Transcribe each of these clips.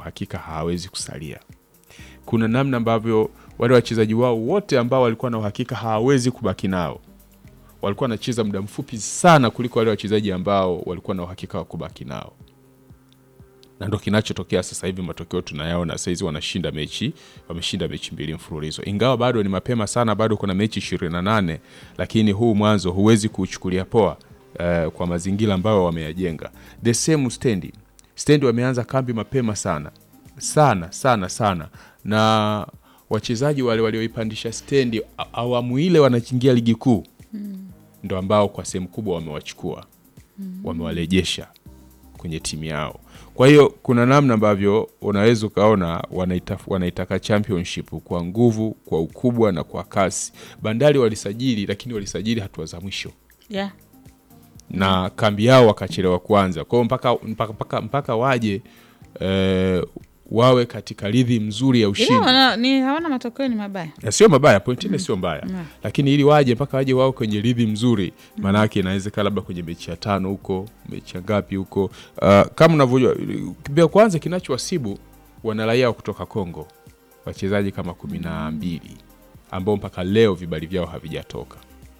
uhakika hawawezi kusalia. Kuna namna ambavyo wale wachezaji wao wote ambao walikuwa na uhakika hawawezi kubaki nao walikuwa wanacheza muda mfupi sana kuliko wale wachezaji ambao walikuwa na uhakika wa kubaki nao, na ndo kinachotokea sasa hivi. Matokeo tunayaona saizi, wanashinda mechi, wameshinda mechi mbili mfululizo, ingawa bado ni mapema sana, bado kuna mechi ishirini na nane, lakini huu mwanzo huwezi kuuchukulia poa eh, kwa mazingira ambayo wameyajenga. The same stendi stendi wameanza kambi mapema sana sana sana sana, na wachezaji wale walioipandisha stendi a- awamu ile wanachingia ligi kuu ndo ambao kwa sehemu kubwa wamewachukua wamewarejesha kwenye timu yao. Kwa hiyo kuna namna ambavyo unaweza ukaona wanaita, wanaitaka championship kwa nguvu, kwa ukubwa na kwa kasi. Bandari walisajili, lakini walisajili hatua za mwisho yeah. na kambi yao wakachelewa kuanza. Kwa hiyo mpaka, mpaka, mpaka, mpaka waje eh, wawe katika ridhi mzuri ya ushindi Ila wana- ni hawana matokeo ni mabaya Ya, sio mabaya point nne sio mbaya Mm. lakini ili waje mpaka waje wao kwenye ridhi mzuri maanake inawezekana labda kwenye mechi ya tano huko mechi ya ngapi huko uh, kama unavyojua vya kwanza kinachowasibu wana raia wa kutoka Kongo wachezaji kama kumi na mbili ambao mpaka leo vibali vyao havijatoka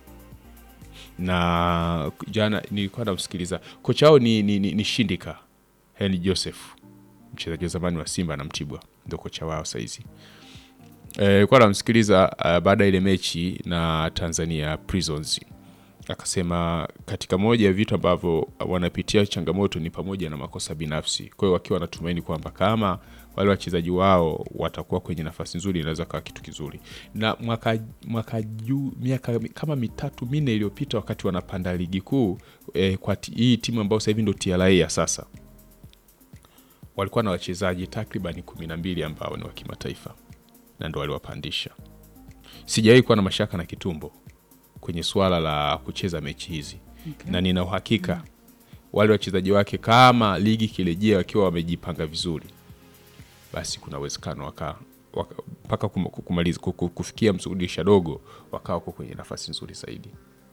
na jana nilikuwa namsikiliza kocha wao ni, ni, ni, ni Shindika Henry Joseph mchezaji wa zamani wa Simba na Mtibwa ndio kocha wao saizi Eh, kwa namsikiliza uh, baada ya ile mechi na Tanzania Prisons akasema katika moja ya vitu ambavyo wanapitia changamoto ni pamoja na makosa binafsi. Kwa hiyo wakiwa wanatumaini kwamba kama wale wachezaji wao watakuwa kwenye nafasi nzuri, inaweza kawa kitu kizuri. Na mwaka, mwaka juu miaka kama mitatu minne iliyopita wakati wanapanda ligi kuu eh, kwa ti- hii timu ambayo sasa hivi ndo TRA ya sasa walikuwa na wachezaji takribani kumi na mbili ambao ni wa kimataifa na ndo waliwapandisha. Sijawahi kuwa na mashaka na Kitumbo kwenye suala la kucheza mechi hizi Okay. na nina uhakika wale wachezaji wake kama ligi kirejea wakiwa wamejipanga vizuri, basi kuna uwezekano waka waka- mpaka kum- kumaliza ku- ku- kufikia msurudisha dogo wakawa wako kwenye nafasi nzuri zaidi.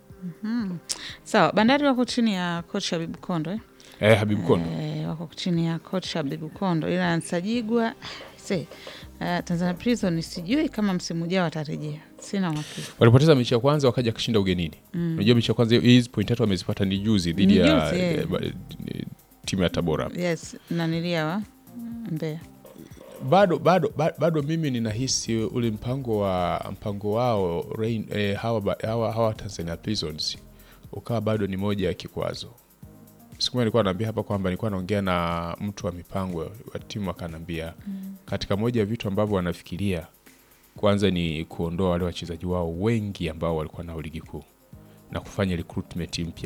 sawa bandari wako chini ya coach Habibu Kondo eh? Eh, Habibu Kondo Eh, wako chini ya coach Habibu Kondo ila Nsajigwa se uh, Tanzania Prison sijui kama msimu ujao atarejea sina uhakika walipoteza mechi ya kwanza wakaja kushinda ugenini. Unajua mechi ya kwanza hizi point tatu wamezipata ni juzi dhidi Ni ya juzi, eh. eh, ba- eh, timu ya Tabora. yes nanilia wa Mbeya bado bado ba- bado mimi ninahisi ule mpango wa mpango wao Rain, eh, hawa, ba- hawa, hawa Tanzania Prisons ukawa bado ni moja ya kikwazo. Siku moja nilikuwa naambia hapa kwamba nilikuwa naongea na mtu wa mipango wa timu akaniambia katika moja ya vitu ambavyo wanafikiria kwanza ni kuondoa wale wachezaji wao wengi ambao walikuwa nao ligi kuu na kufanya recruitment mpya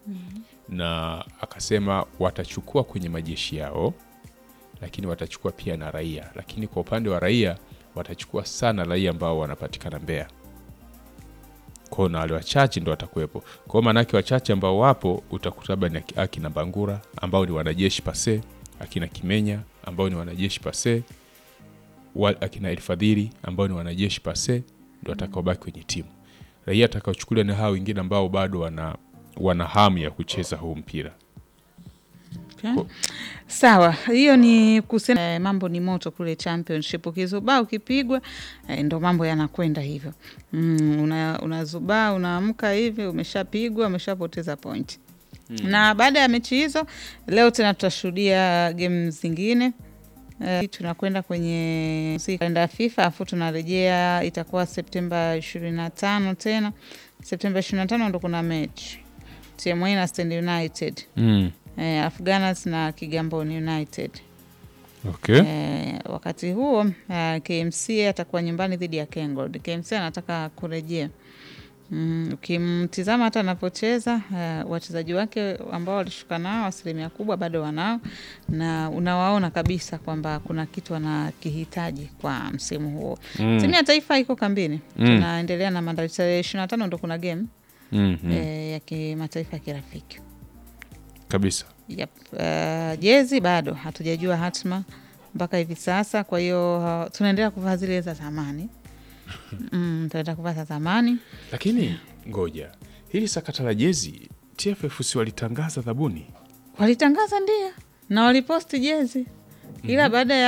na akasema watachukua kwenye majeshi yao lakini watachukua pia na raia, lakini kwa upande wa raia watachukua sana raia ambao wanapatikana Mbeya kwao, na wale wachache ndo watakuwepo kwao. Maanake wachache ambao wapo utakuta labda ni aki- akina Bangura ambao ni wanajeshi pase, akina Kimenya ambao ni wanajeshi pase, wa- akina Elfadhili ambao ni wanajeshi pase, ndo watakaobaki kwenye timu. Raia atakaochukuliwa na hao wengine ambao bado wana, wana hamu ya kucheza huu mpira. Okay. Ko- Sawa, hiyo ni kusema eh, mambo ni moto kule championship. Ukizubaa ukipigwa, eh, ndo mambo yanakwenda hivyo. Mm, una, unazubaa unaamka hivi, umeshapigwa umeshapoteza point. Na baada ya mechi hizo, leo tena tutashuhudia game zingine. Eh, tunakwenda kwenye si kalenda ya FIFA afu tunarejea itakuwa Septemba ishirini na tano tena. Septemba ishirini na tano ndo kuna mechi TMA na Stand United Mm. eh, Afghanas na Kigamboni United. Okay. Eh, wakati huo eh, KMC atakuwa nyumbani dhidi ya Kengold. KMC anataka kurejea. Mm, ukimtizama hata anapocheza eh, wachezaji wake ambao walishuka nao asilimia kubwa bado wanao, na unawaona kabisa kwamba kuna kitu wanakihitaji kwa msimu huo. Mm. Timu ya taifa iko kambini, Mm. tunaendelea na maandalizi. Tarehe ishirini na tano ndo kuna game Mm, mm. eh, ya kimataifa ya kirafiki. Kabisa. Yep. Uh, jezi bado hatujajua hatma mpaka hivi sasa, kwa hiyo uh, tunaendelea kuvaa zile za zamani mm, tunaendelea kuvaa za zamani Lakini ngoja, hili sakata la jezi TFF si walitangaza dhabuni? walitangaza ndio na waliposti jezi, ila baada ya